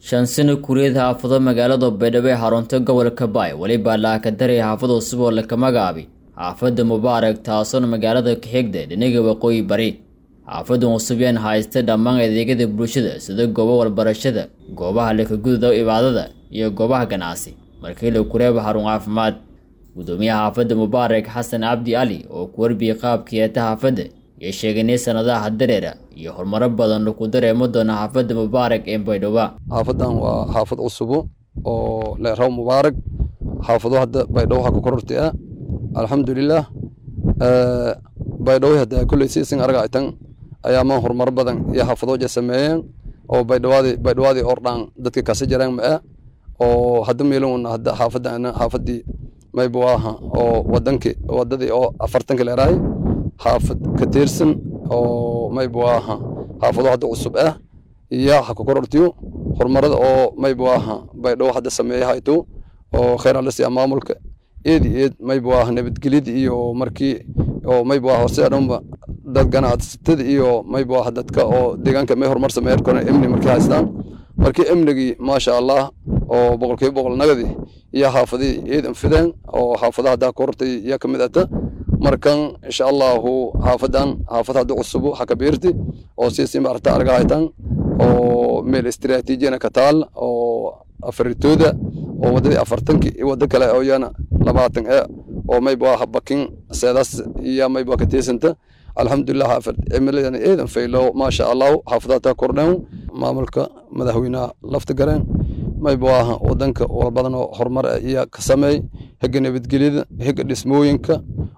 shan sano kureed xaafado magaalada baydhabo ee xarunta gobolka baay welibaa laakadaraya xaafad cusub oo laka magacaabay xaafadda mubaarak taasoona magaalada ka xigda dhinaga waqooyi bari xaafadan cusub yaan haysta dhammaan adeegyada bulshada sida goobo walbarashada goobaha lakagududa cibaadada iyo goobaha ganacsi markii la kureeba xarun caafimaad gudoomiyaha xaafadda mubaarak xasan cabdi cali oo ku warbiyey qaabkii eeta xaafadda iyo sheeganay sanadaha dareera iyo horumaro badan laku dareemo doona xaafadda mubaarak ee baydhabo xaafadan waa xaafad cusubo oo leeraw mubaarak xaafado hadda baydhabo waxaa ku korortay ah alxamdulilah baydhabo hadda kulley siisin argaytan ayaamaan horumaro badan iyo xaafadooja sameeyeen oo baydhawaadi baydhawaadii ordhaan dadka kasi jareen ma ah oo hadda meelowna hadda xaafadana xaafadii maybu aha oo wadanki wadadii oo afartanka leerahay xaafad ka tirsan oo maybu aha xaafado hadda cusub ah iyo ha ku korortiyo horumarada oo maybu aha baydhabo hadda sameeyahayto oo khayr alasiya maamulka eed iyo eed maybu aha nabadgelyada iyo markii oo maybu aha horse dhanba dad ganacsatada iyo maybu aha dadka oo deegaanka may horumar sameeyaan koran amni markii haystaan markii amnigii maasha allah oo boqolkiiba boqol nagadi iyo xaafadii eedan fideen oo xaafadaha haddaa korortay iyo kamid ata markan insha allahu xaafadan xaafad hadda cusubo hakabiirti oo siisi maarta arga haytan oo meel istiraatiijiyana ka taal oo afaritooda oo wadadii afartanki iyo wado kale oo iyana labaatan e oo mayba bakin seedaas iyo mayba ka tiisanta alxamdulilah xaafad cimiladana eedan faylo maasha allahu xaafadaha kordhen maamulka madaxweynaha lafta gareen maybu aha wadanka walbadan oo horumar iyo ka sameey hega nabadgelyada hega dhismooyinka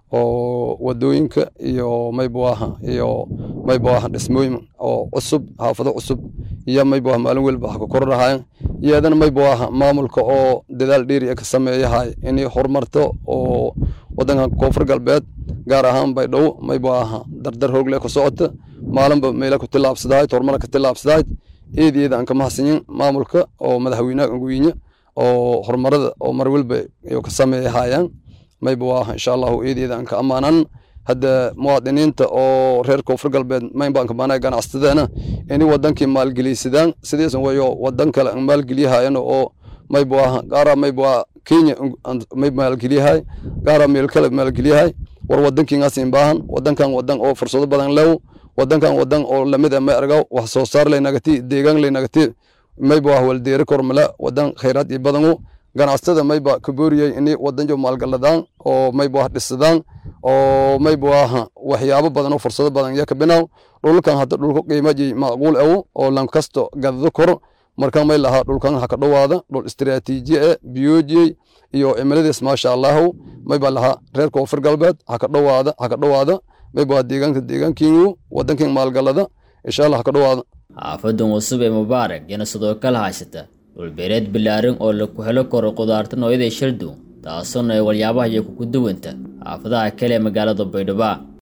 oo wadooyinka iyo maybu aha iyo maybu aha dhismooyin oo cusub xaafado cusub iyo maybu aha maalin welba ha ka kordhahayan iyadana maybu aha maamulka oo dadaal dheeri ka sameeyahay inay horumarto oo wadanka koonfur galbeed gaar ahaan baydhabo maybu aha dardar hoogle ka socota maalinba meela ku tilaabsadahayd horumar ka tilaabsadahayd eed eed aan ka mahadsanyin maamulka oo madaxweynaha angweyne oo horumarada oo mar walba ka sameeyahayaan mayba waa insha allahu eed eed aan ka ammaanan hadda muwaadiniinta oo reer koonfur galbeed maynbaan kamaanaya ganacsatada inay wadankii maalgeliysadaan sidiisan wayo wadan kale aan maalgeliyahayan oo mayba waa gaara mayba waa kenya may maalgeliyahay gaara meel kale maalgeliyahay war wadankiingaasiin baahan wadankan wadan oo fursado badan lew wadankan wadan oo lamid a may argaw wax soo saar laynagati deegaan laynagati mayba waa waldeeri kormala wadan khayraad iyo badanu ganacsatada mayba kabooriyay inay wadanjo maalgaladaan oo mayba wax dhisadaan oo mayba aha waxyaabo badan oo fursado badan ya kabinaw dhulkan hadda dhulka qiimaji macquul awo oo lankasto gadado kor markan may lahaa dhulkan ha ka dhowaada dhul istiraatiiji e biyojiyey iyo cimiladiis maasha allahu mayba lahaa reer koonfur galbeed ha ka dhowaada ha ka dhowaada mayba deegaanka deegaankiinu wadankin maalgalada insha allah ha ka dhowaada xaafadan cusub ee mubaarak yana sidoo kale haysata dhulbeereed bilaaran oo laku helo karo qudaarta nooyada shaldow taasoona ay walyaabahaiyo kugu duwanta xaafadaha kale ee magaalada baydhabo